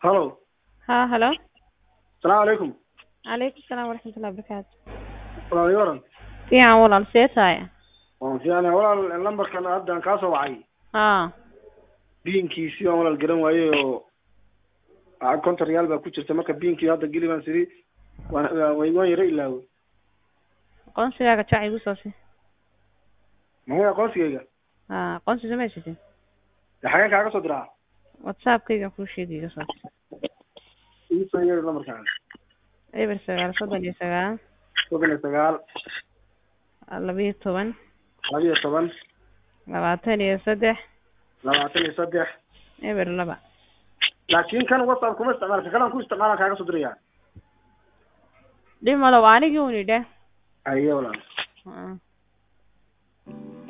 halo ها هلو asalaamu calaykum عليكم السلام ورحمة الله وبركاته walaal waran fiican walaal see tahay waan fiicanahay walaal lambarkan haddaan kaa soo wacay haa biinkiisii baan walaal garan waayey oo lacag konton riyaal baa ku jirta marka biinkii hadda geli baan siri waan waan waan yaro ilaawey aqoonsigaaga jac igu soo si maxay aqoonsigayga haa aqoonsi samaysatid de xageen kaaga soo diraa whatsappkayga kuu sheegay iga soo ii soo yeeri lambarkaan eber sagaal soddon iyo sagaal soddon iyo sagaal labiyo toban labiyo toban labaatan iyo saddex labaatan iyo saddex eber laba laakiin kan whatsapp kuma isticmaala ka kalan ku isticmaalaan kaaga soo diraya dhib malo waa anigii uni dheh aye walaal haa